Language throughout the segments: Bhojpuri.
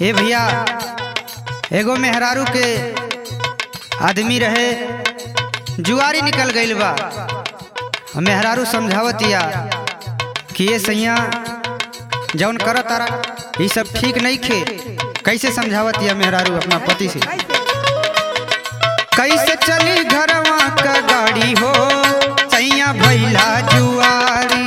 ए भैया एगो मेहरारू के आदमी रहे जुआरी निकल गईल बा मेहरारू समझावतिया कि ये सैया जौन कर तारा ये सब ठीक नहीं खे कैसे समझावतिया मेहरारू अपना पति से कैसे चली घरवा का गाड़ी हो सैया भैला जुआरी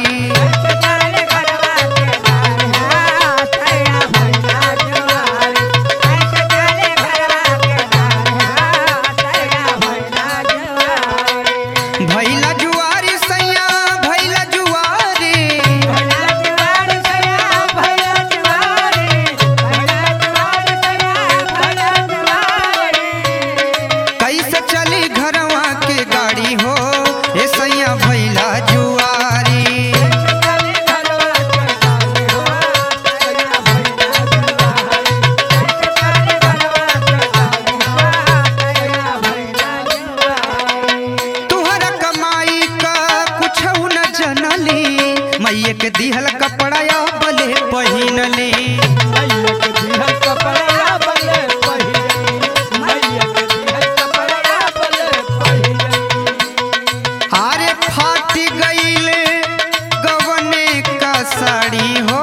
भैला जुआरी सैया भैला जुआरी कैसे चली घरवा के गाड़ी हो ए सैया भैला जुआरी तुहरा कमाई का कुछ न जनली मैये के दिहल कपड़ा या बले पहिनली आरे फाट गईल गवने का साड़ी हो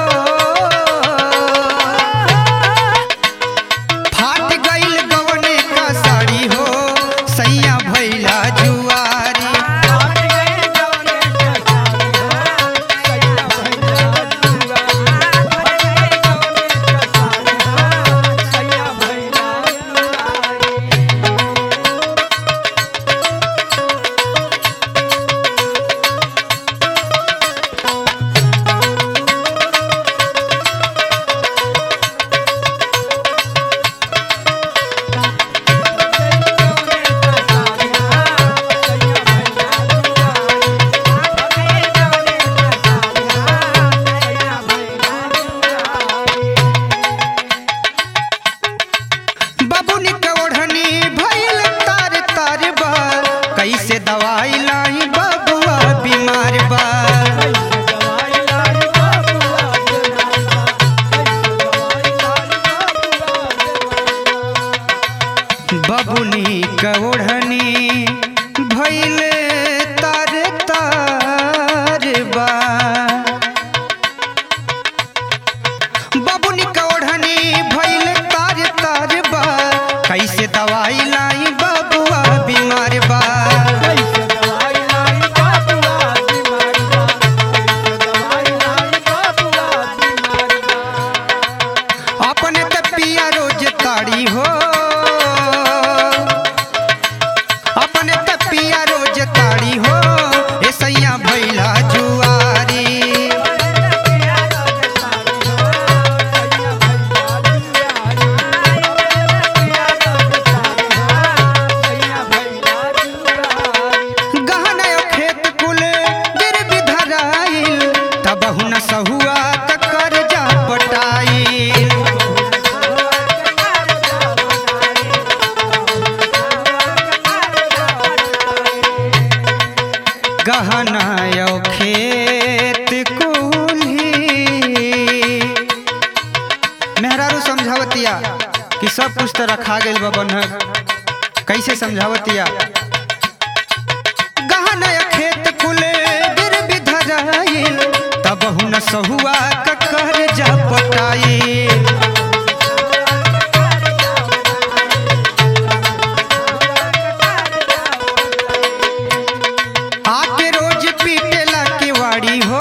फाट गईल गवने का साड़ी हो सैया भैला जुआरी बबुनी के ओढ़नी भइल तार तार बा कैसे दवाई लाई बबुआ बीमार बा बबुनी के ओढ़नी भइल तार तार बा बबुनी के ओढ़नी भइल तार तार बा कैसे दवाई लाई बबुआ बीमार बा अपने त पिया रोज ताड़ी हो अपने त पिया रोज ताड़ी हो ए सैया भैला जुआरी गहना खेत कुल गिर बिधराइल तब हुन सहुआ त कर्जा पटाइल गहना यो खेत कुल्ही मेहरारू समझावतिया कि सब कुछ तो रखा गेल बा बन्हक कैसे समझावतिया गहना या खेत कुले गिर बिधराइल तब हुन सहुआ क कर्जा पटाइल आके रोज पीटेला के वाड़ी हो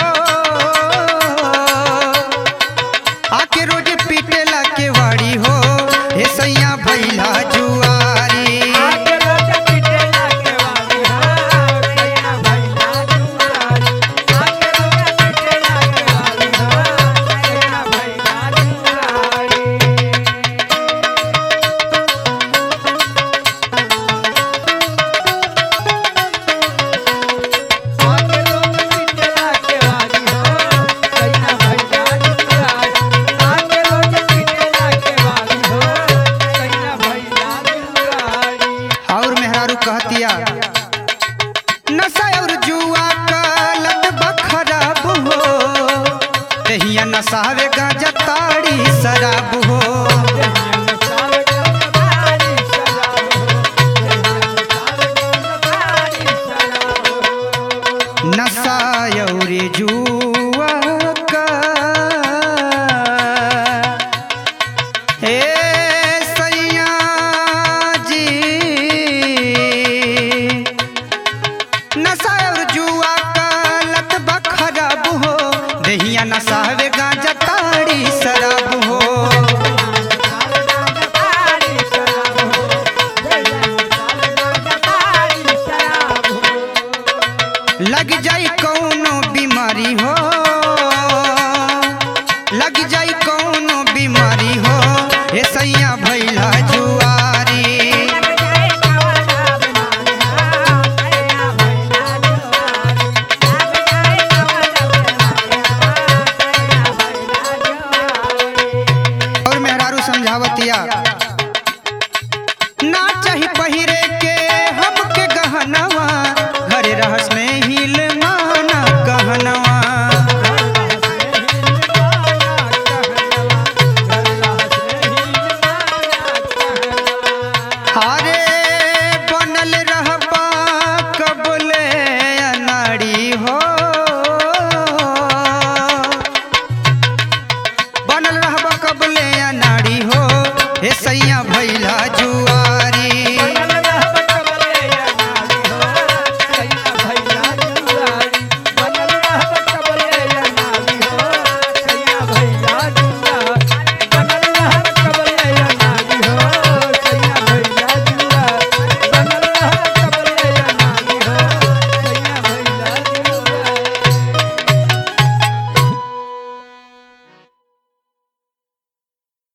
आके रोज पीटेला के वाड़ी हो हे सैया भैला जुआरी और मेहरारू कहतिया नशा और जुआ का लत बा खराब हो तहिया नशावे